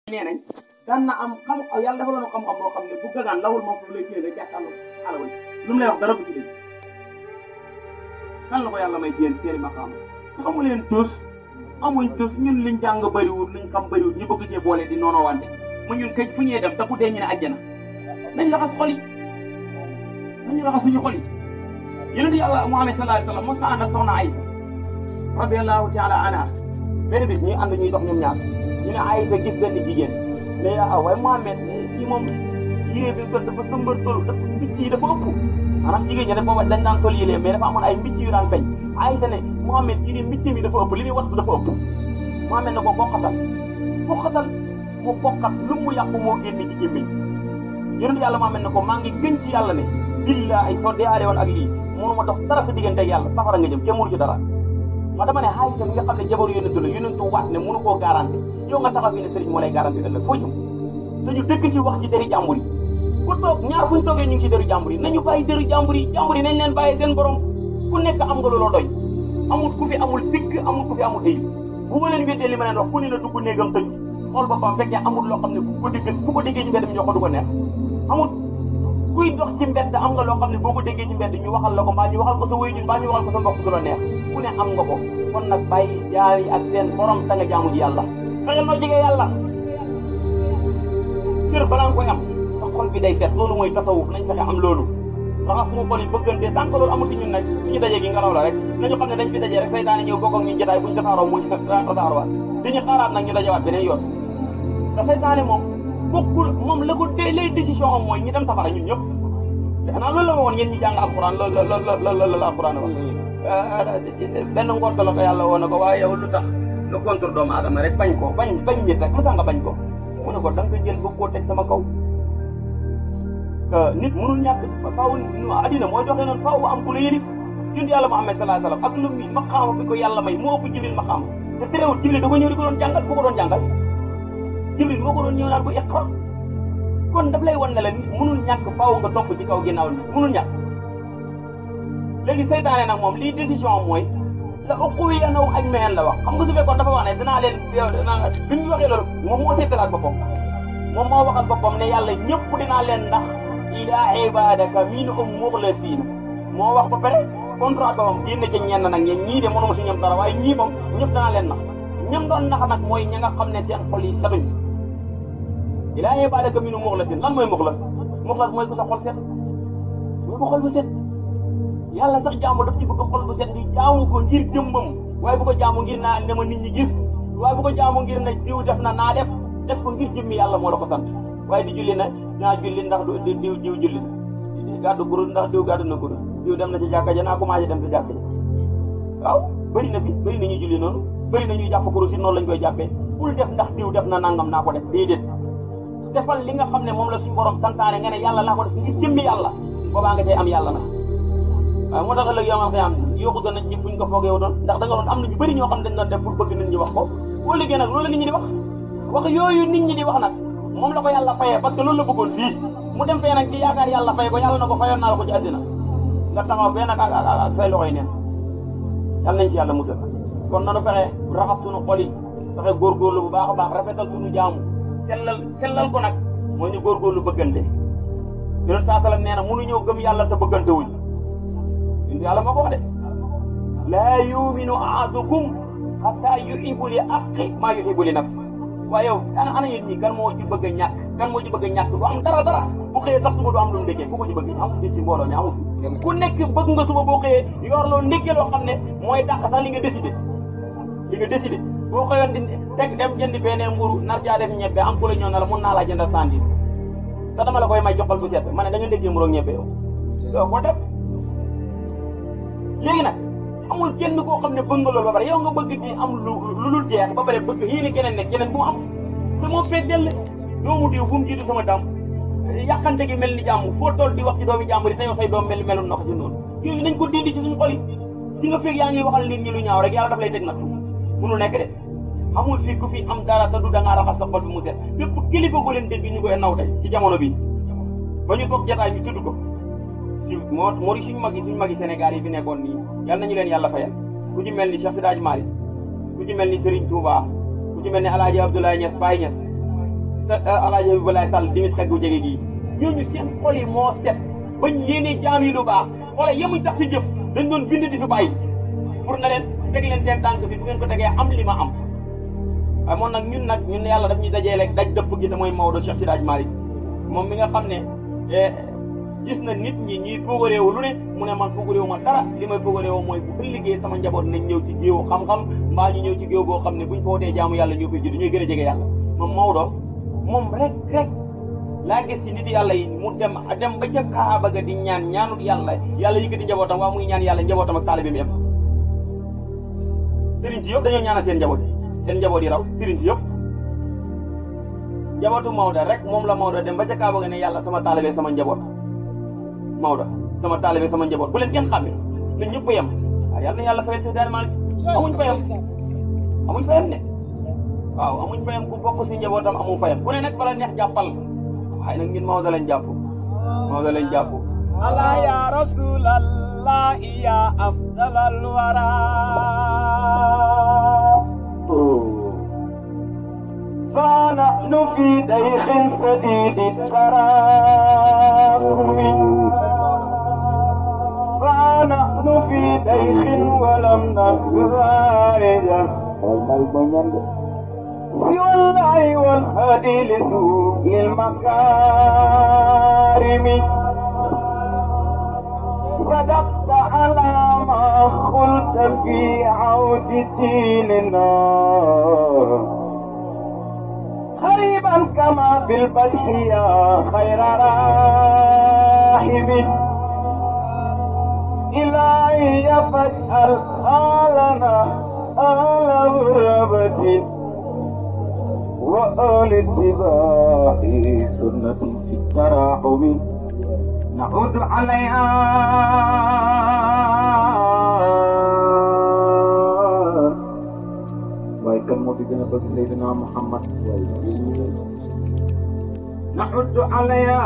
nee nañ daan na am xam yàlla dafa doon xam-xam boo xam ne bu gagaan lawul moom foofu lay téye rek jàkkaarloo alawal lu mu lay wax dara bu ci dégg kan la ko yàlla may jéem seeni maqaam xamu leen tus amuñ tus ñun liñ jàng bëriwul liñ xam bëriwul ñu bëgg cee boole di noonu wante mu ñun këj fu ñuy dem te ku dee ñu ne àjjana nañ raxas xol yi nañu raxas suñu xol yi yonent yàlla Muhammad sallallahu alayhi wa sallam mos na ànd ak soxna Aysa radiyallahu taala anha benn bis ñuy ànd ñuy dox ñoom ñaar ñu ne Aysa gis benn jigéen ne yaa waaye Muhammad kii moom yére bi ko dafa sëmbar tolu dafa mbicc yi dafa ëpp maanaam jigéen ñi dafa booba dañ daan sol yére mais dafa amoon ay mbicc yu daan feeñ Aysa ne Muhammad kii di mbicc mi dafa ëpp li muy wat dafa ëpp Muhammad ne ko bokkatal bokkatal mu bokkat lu mu yàqu moo génn ci gémmiñ yonent yàlla Muhammad ne ko maa ngi gën ci yàlla ne billahi soo deyaaree woon ak lii mënuma dox dara sa diggante ak yàlla safara nga jëm kenn mënu ci dara ma dama ne Aysa mi nga xam ne jabaru yonentu la yonentu waat ne mënu koo garanti yow nga taxaw fii ne sëriñ moo lay garanti ëllëg foo jëm dañu dëkk ci wax ci deri jàmbur yi ku toog ñaar fuñ toogee ñu ngi ci deru jàmbur yi nañu bàyyi deru jàmbur yi jàmbur yi nañ leen bàyyi seen borom ku nekk am nga looloo doy amul ku fi amul sikk amul ku fi amul ayib bu ma leen weddee li ma leen wax ku ne la dugg néegam tëju xool boppam fekkee amul loo xam ne bu ko déggee bu ko déggee ci mbedd mi ñoo ko du ko neex amul kuy dox ci mbedd am nga loo xam ne boo ko déggee ci mbedd ñu waxal la ko mbaa ñu waxal ko sa wéyjur mbaa ñu waxal ko sa mbokk du la neex ku ne am nga ko kon nag bàyyi jaar yi ak seen borom ta nga jaamu ji yàlla fexeel noo jege yàlla kër balaa nga koy am sa xol bi day set loolu mooy tasawuf nañ fexe am loolu raxas suñu xol yi bëggante tant que loolu amul ci ñun nag suñu dajee gi ngelaw la rek nañu xam ne dañ fi dajee rek saytaane ñëw bokk ak ñu jotaay buñu tasaaroo mu tasaarowaat dañu xaaraat nag ñu dajewaat beneen yoon te saytaane moom bokkul moom la ko dee lay décision am mooy ñi dem safara ñun ñëpp defe naa loolu la waxoon yéen ñi jàng alxuraan loolu la loolu la la alxuraan wax benn ngorta la ko yàlla woon na ko waaye yow lu tax nga contre doomu aadama rek bañ ko bañ bañ nit rek lu tax nga bañ ko mu ne ko da nga ko jël bëgg koo teg sama kaw nit mënul ñàkk faaw addina mooy doxee noonu faaw am ku la yëlif jund yàlla Muhammad sallallahu alayhi wasallam ak lu mi maqaama bi ko yàlla may moo ëpp Jibril maqaama te terewul Jibril da ko ñëw di ko doon jàngal ku ko doon jàngal Jibril moo ko doon ñëw naan ko iqra kon daf lay wan ne la nit mënul ñàkk faaw nga topp ci kaw ginnaaw nit mënul ñàkk léegi seytaane nag moom lii décision mooy la uqwiyannahum ajma'in la wax xam nga su fekkoon dafa wax ne dinaa leen bi mu waxee loolu moom moo seetalaat boppam moom moo waxal boppam ne yàlla ñëpp dinaa leen ndax ila ibadaka minhum muxlasiina moo wax ba pare contrat ba moom génn ci ñenn nag ñeen ñii de mënuma si ñoom dara waaye ñii moom ñëpp danaa leen nax ñam doon nax nag mooy ña nga xam ne seen xol yi setuñ ila ibadaka minhum muxlasiina lan mooy muxlas muxlas mooy ku sa xol set mooy ko xol bu set yàlla sax jaamu daf ci bëgg xol bu set di jaamu ko ngir jëmmam waaye bu ko jaamu ngir naa ne ma nit ñi gis waaye bu ko jaamu ngir na diw def na naa def def ko ngir jëmmi yàlla moo la ko sant waaye di julli na dinaa julli ndax du diw diw julli gàddu guru ndax diw gàddu na guru diw dem na ci jàkka ja naa commencé dem ci jàkka ja waaw bëri na fi bëri na ñuy julli noonu bëri na ñuy jàpp guru si noonu lañ koy jàppee bul def ndax diw def na nangam naa ko def déedéet defal li nga xam ne moom la suñu borom santaane nga ne yàlla laa ko def ngir jëmmi yàlla boobaa nga cay am yàlla nag waaw moo tax ëllëg yomal xëy am yokku doon nañ ñi fuñ ko foogee doon ndax da nga doon am na ñu bëri ñoo xam dañ doon def pour bëgg nit ñi wax ko boo liggéey nag loolu la nit ñi di wax wax yooyu nit ñi di wax nag moom la ko yàlla fayee parce que loolu la bëggoon fii mu dem fee nag di yaakaar yàlla fay ko yàlla na ko fayoon naa la ko ci àddina nga taxaw fee nag ak ak say loxoy neen yàlla nañ ci yàlla musal kon nanu fexe raxas suñu xol yi fexe góorgóorlu bu baax a baax rafetal suñu jaamu sellal sellal ko nag mooy ñu góorgóorlu bëggante yonent saa salam nee na mënu ñëw gëm yàlla te bëggante wuñ indi yàlla moo ko wax de laa yuminu ahadukum hatta yuhibbu li axi maa yuhibbu li nafsi waaye yow ana ana yéen ñii kan moo ci bëgg a ñàkk kan moo ci bëgg a ñàkk du am dara dara bu xëyee sax suba du am lu mu ndékkee ku ko ci bëgg amul fii ci mbooloo mi amul ku nekk bëgg nga suba boo xëyee yor loo ndékkee loo xam ne mooy dàq sax li nga décidé li nga décidé boo xëyoon di teg dem jëndi benn mburu nar caa def ñebbe am ku la ñëw na la mun naa laa jëndal sandi te dama la koy may joxal bu set ma ne da nga ndékkee mburu ak ñebbe yow doo ko def léegi nag amul kenn koo xam ne bëgg nga loolu ba pare yow nga bëgg di am lu lu dul jeex ba pare bëgg yéene keneen nekk keneen bu mu am te moo fee dell doomu diw bu mu jiitu sama dam yàqante gi mel ni jàmm foo toll di wax ci doomi jàmbur yi te yow say doom mel melul ndox ci noonu yooyu nañ ko dindi ci suñu xol yi si nga fekk yaa ngi waxal nit ñi lu ñaaw rek yàlla daf lay teg nattu munul nekk de amul fii ku fi am dara te du da ngaa raxas sa xol bi mu set bépp kilifa ko leen dégg ñu koy naw tey ci jamono bi ba ñu toog jataay bi tudd ko moo moo di suñu mag yi suñu mag yi Sénégal yi fi nekkoon nii yal nañu leen yàlla fayal ku ci mel ni Cheikh Sidaaj Malick ku ci mel ni Serigne Touba ku ci mel ni El Hadj Abdoulaye Niass Baye Niass alaaji bi balaay sàll dimis xet gu jege gii ñooñu seen xol yi moo set bañ yéene jaam yi lu baax xoola yemuñ sax si jëf dañ doon bind di fi bàyyi pour na leen teg leen seen tànk fi bu ngeen ko tegee am li ma am waaye moom nag ñun nag ñun yàlla daf ñuy dajee rek daj dëpp gi te mooy Maodo Cheikh Siraj Malick moom mi nga xam ne gis na nit ñi ñuy foogaréewu lu ne mu ne man foogaréewu ma dara li may foogaréewu mooy bu ëllëgee sama njaboot nañ ñëw ci géewu xam-xam mbaa ñu ñëw ci géew boo xam ne buñ footee jaamu yàlla ñoo koy judd ñuy gën a jege yàlla moom Maodo moom rek rek laa gis ci nit yàlla yi mu dem dem ba ca Kaaba ga di ñaan ñaanut yàlla yàlla yëkkati njabootam waa muy ñaan yàlla njabootam ak taalibe bi yëpp sëriñ si yëpp dañoo ñaanal seen njaboot yi seen njaboot yi raw sëriñ si yëpp njabootu Maodo rek moom la Maodo dem ba ca Kaaba ga ne yàlla sama taalibe sama njaboot Maodo sama taalibe sama njaboot bu leen kenn xàmme na ñëpp yem waaw yàlla na yàlla fayal si daal Malick amuñ fayam amuñ fayam ne waaw amuñ fayam ku bokk si njabootam amu fayam ku ne nag bala neex jàppal waaye nag ñun Maodo lañ jàpp Maodo lañ jàpp ala ya rasulallah ya afdalal wara فنحن في ديخ سديد التراحم فنحن في ديخ ولم نخرج سوى الله والهدي لسوق المكارم صدقت على ما قلت في عود ديننا قريبا كما في البشر يا خير راحب إلهي فاجعل حالنا آل غربة وآل اتباع سنة في التراحم نعود عليها waaye kan moo fi gën a bëgg Seydina Muhammad نعد عليها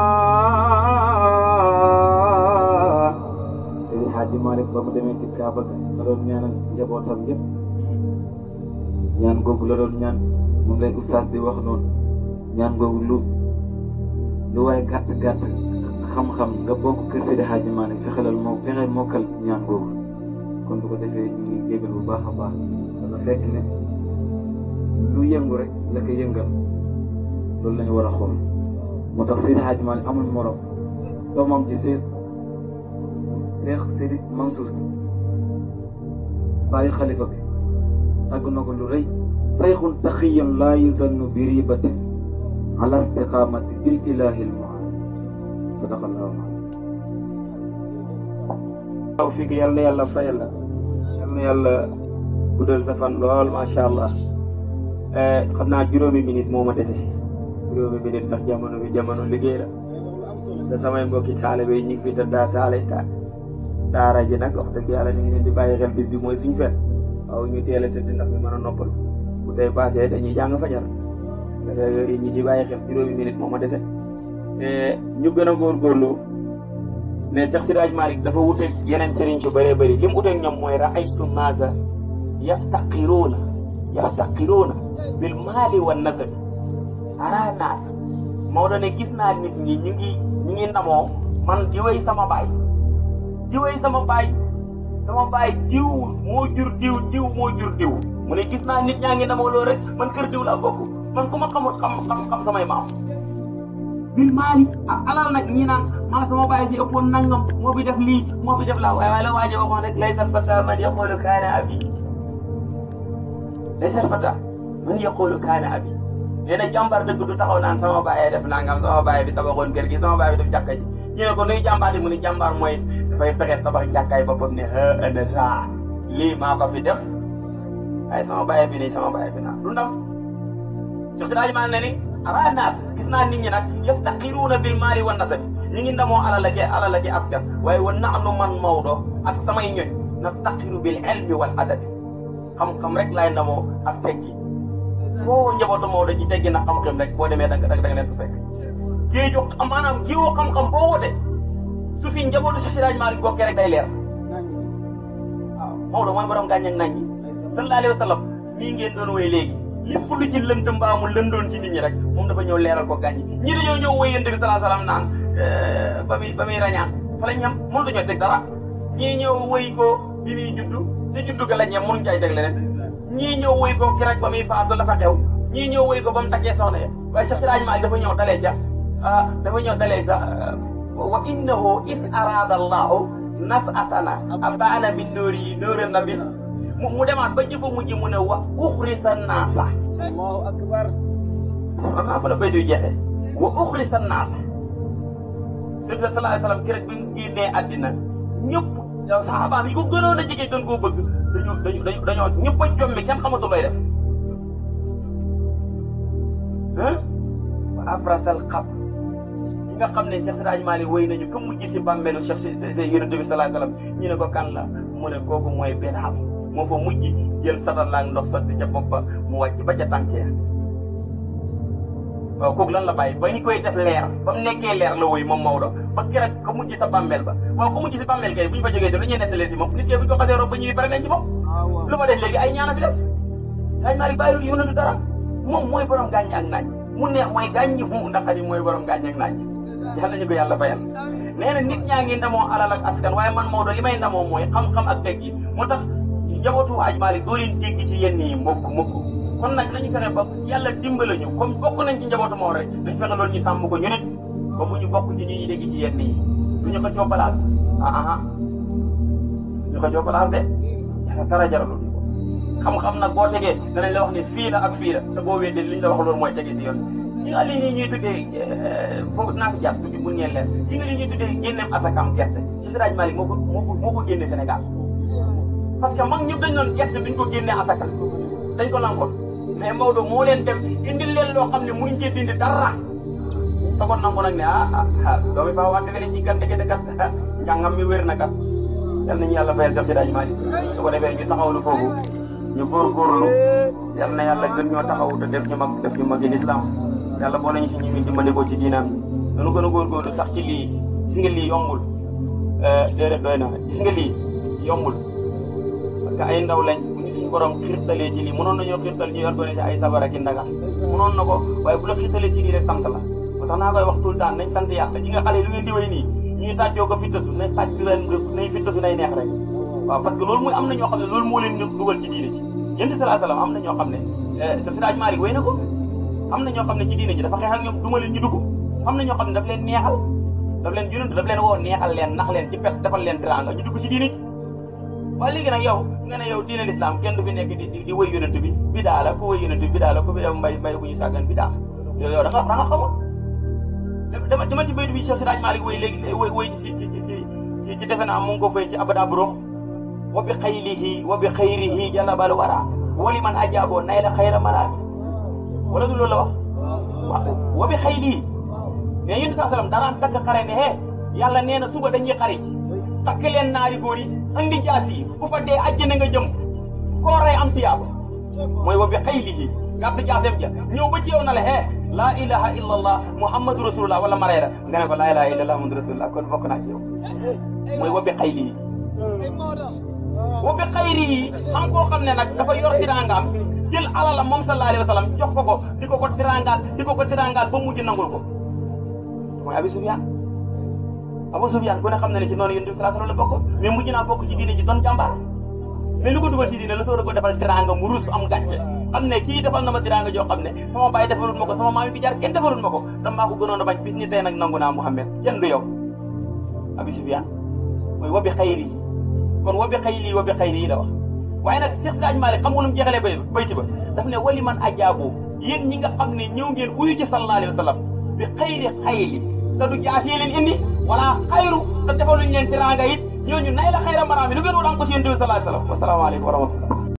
Seydi Hadji Malick ba mu demee ci Kaaba ga la doon ñaanal njabootam yëpp ñaan googu la doon ñaan moom lay ustaas di wax noonu ñaan googu lu lu waaye gàtt gàtt xam-xam nga bokk kër Seydi Hadji Malick fexelal moo fexeel mokkal ñaan googu kon du ko defee ñu ngi jégal bu baax a baax dafa fekk ne lu yëngu rek la ko yëngal loolu lañu war a xool moo tax Seydi Hadji Malick amul morom doomam ci Seyd Seex Seydi Mansour bàyyi xalifa bi tàgg na ko lu rëy sayxun taxiyan laa yuzannu bi ribatin ala istiqamati bil ilahil mu'an sadaqallahu waaw fii que yàlla na yàlla fayal la yal na yàlla guddal sa fan lool macha allah xam naa juróomi minute moo ma dese juróomi minute ndax jamono bi jamono liggéey la te samay mbokki taalibe yi ñu ngi fi te daa taale ta daara ji nag wax dëgg yàlla ñu ngi leen di bàyyi xel bis bi mooy suñu fet waaw ñu teel a tëdd ndax ñu mën a noppal bu tey passé dañuy jàng fajar parce que yooyu ñi ci bàyyi xel juróomi minute moo ma dese ñu gën a góorgóorlu ne Cheikh Siraj Malick dafa wuteeg yeneen sëriñ su bëree bëri li mu wuteeg ñoom mooy raaytu naasa yaftaqiruuna yaftaqiruuna bil maali wa nasabi ara naas Maodo ne gis naa nit ñi ñu ngi ñu ngi namoo man di wéy sama baay di wéy sama baay sama baay diw moo jur diw diw moo jur diw mu ne gis naa nit ñaa ngi namoo loolu rek man kër diw laa bokk man ku ma xamul xam xam xam samay maam bil maali ak alal nag ñi naan maa sama baay si ëppoon nangam moo fi def lii moo fi def laa waaye waaye la waaje waxoon rek laysa fata man yaqulu kaana abi laysa fata man yaqulu kaana abi nee na jàmbaar dëgg du taxaw naan sama baay def nangam sama baay bi tabaxoon kër gi sama baay bi def jàkka ji ñu ne ko nuy jàmbaar di mu ne jàmbaar mooy dafay fexe tabax jàkkaay boppam ne ha ana saa lii maa ko fi def waaye sama baay bi nii sama baay bi naa du ndam Cheikh Siraj maa ne ni ara naas gis naa nit ñi nag yaftaqiruuna bil maali wa nasabi ñu ngi ndamoo alal ak alal ak askan waaye wa naxnu man Maodo ak samay ñoñ naftaqiru bil ilmi wal adabi xam-xam rek laay ndamoo ak teggi foo njabootu Maodo ci teggi na xam-xam rek boo demee da nga da nga leen fa fekk. géeju maanaam jiwu xam-xam boo woote su fi njabootu Cheikh Siraj Malick bokkee rek day leer waaw Maodo mooy borom gàññeeg nañ ñi sallallahu alayhi wa sallam mii ngeen doon wéy léegi lépp lu ci lënd mbaa mu lëndoon ci nit ñi rek moom dafa ñëw leeral ko gaañ ñi dañoo ñëw woy yonent bi salaa salaam naan ba muy ba muy rañaan fa lañ ñam mënu dañoo teg dara ñii ñëw woy ko bi muy juddu te juddu ga lañ ñam mënuñ cay teg leneen ñii ñëw woy ko ki rek ba muy faatu dafa xew ñii ñëw woy ko ba mu takkee soxna ya waaye Cheikh Siraj Maalik dafa ñëw dalee ca ah dafa ñëw dalee ca wa innahu is arada allahu nasatana abaana min nóori yi nóori nabi mu mu demaat ba jëfa mujj mu ne wa uxrisa naasa allahu akbar xam naa fa la bay duy jeexee wa uxrisa naasa sëñ bi sallallahu alayhi wa sallam keroog bi mu génnee àddina ñëpp yow saxaaba yi ko gënoon a jege gën koo bëgg dañu dañu dañu dañoo ñëpp a jommi kenn xamatul lay def ah wa abrasal xab ñi nga xam ne Cheikh Siraj Mali woy nañu comme mujj si bàmmeelu Cheikh si yonent bi sallallahu alayhi wa sallam ñu ne ko kan la mu ne kooku mooy benn xam moo fa mujj jël satalaak ndox sotti ca bopp ba mu wàcc ba ca tànk ya waaw kooku lan la bàyyi ba ñu koy def leer ba mu nekkee leer la woy moom Maodo ba keroog ko mujj sa bàmmeel ba waaw ko mujj si bàmmeel kay bu ñu fa jógee te lu ñuy nettalee si moom nit ki bu ñu ko xasee rob ba ñuy pare nañ ci moom lu ma def léegi ay ñaana fi def ay naari bàyyi yu nanu dara moom mooy borom gàññi ak naaj mu neex mooy gàññi fu ndax xadi mooy borom gàññi ak naaj yal nañu ko yàlla fayal nee na nit ñaa ngi ndamoo alal ak askan waaye man Maodo li may ndamoo mooy xam-xam ak teg yi moo tax njabootu Aj Maalik doo leen dégg ci yenn yi mukk mukk kon nag nañu fexe ba yàlla dimbale ñu comme bokk nañ ci njabootu Maodo rek dañu fexe loolu ñu sàmm ko ñu nit ba mu ñu bokk ci ñi ñuy dégg ci yenn yi du ñu ko coppalaas ah ah ñu ko coppalaas de dara jaralul xam-xam nag boo tegee danañ la wax ne fii la ak fii la te boo weddee li ñu la wax loolu mooy tegee ci yoon ñi nga lii nii ñuy tuddee foofu naa ko jàpp tuuti bu ngeen leen ñi nga lii ñuy tuddee génneem asakam gerte ci Siraj Malik moo ko moo ko moo ko génne Sénégal parce que mag ñëpp dañ doon gerte duñ ko génne asaka dañ ko lankoon mais Maodo moo leen dem indil leen loo xam ne mënuñ cee dindi dara sogoon nangu nag ne ah ah doomi faa wante leen ci kat ndeke kat njàngam mi wér na kat yal nañu yàlla fayal jox Siraj Malik su ko defee ñu taxawlu foofu ñu góorgóorlu yal na yàlla gën ñoo taxaw te def ñu mag def ñu magi lislaam yàlla boo nañu si ñu min dimbali ko ci diinaam yi nanu gën a góorgóorlu sax ci lii gis nga lii yombul déedéet doy na gis nga lii yombul parce que ay ndaw lañ bu ñu suñu borom xiirtalee ci lii mënoon nañoo xiirtal ñu organisé ay sabara ki ndaga mënoon na ko waaye bu la xiirtalee ci lii rek sant la moo tax naa koy wax tout le temps nañ sant yàlla ñi nga xale lu ngeen di way nii ñuy tàccoo ko fittasu nañ tàcc leen nañ fittasu nay neex rek waaw parce que loolu mooy am na ñoo xam ne loolu moo leen dugal ci diine ci yéen salaa salaam am na ñoo xam ne sa Siraj Malik way na ko am na ñoo xam ne ci diine ji dafa xeex ak ñoom duma leen ñu dugg am na ñoo xam ne daf leen neexal daf leen yonent daf leen woo neexal leen nax leen ci pet defal leen teraanga ñu dugg ci diine ji waaye léegi nag yow nga ne yow diine l'islam kenn du fi nekk di di wëy yonent bi bidaa la ku wëy yonent bi bidaa la ku bi def mbay mbay bu ñu sàggan bidaa yow yow da nga da nga xamul dama dama ci baytu bi Cheikh Siraj Malik wëy léegi wëy wëy ci ci ci ci defe naa mu ngi ko fay ci abada burux wa bi xaylihi wa bi xayrihi jalabal wara wali man ajaaboo nay la xayra malaati wala du loolu la wax waaw wa bi xaylihi mais yéen saa salaam daraan takk xare ne hee yàlla nee na suba dañuy xari takk leen naari góor yi andi jaas yi bu fa dee àjjana nga jëm koo rey am tiyaaba mooy wa bi xaylihi gàtt jaaseem ja ñëw ba ci yow na la hee laa ilaha illa allah muhammadu rasulullah wala mareera nga ne ko laa ilaha illa allah muhammadu rasulullah kon bokk naa ci yow mooy wa bi xaylihi wa bi xayri yi am koo xam ne nag dafa yor tirangaam jël alalam moom sallallahu alayhi wa sallam jox ko ko di ko ko tirangaal di ko ko tirangaal ba mujj nangul ko mooy Abi Sufyaan Abu Sufyaan ku ne xam na ne ci noonu yonent bi sallallahu alayhi wa sallam la bokk mais mujj naa bokk ci diine ji doon jàmbaar mais lu ko dugal ci diine la soo ko defal tiranga mu ruus am gàcce xam ne kii defal na ma tiranga joo xam ne sama baay defalul ma ko sama maam bi jaar kenn defalul ma ko dama maa ko gënoon a bañ bis ni tey nag nangu naa Muhammad kenn du yow Abi Sufyaan mooy wa bi xayri kon wa bi xayri wa bi xayri yi la wax waaye nag Cheikh Siraj Malik xam nga nu mu jeexalee bay bayti ba daf ne wali man ajaabu yéen ñi nga xam ne ñëw ngeen uyu ci sallallahu alayhi wa sallam bi xayri xayri te du jaas yi leen indi wala xayru te defaluñ leen tiranga it ñooñu nay la xayra maraami lu gën wala am ko si yéen sallallahu alayhi wa sallam wasalaamaaleykum wa rahmatullah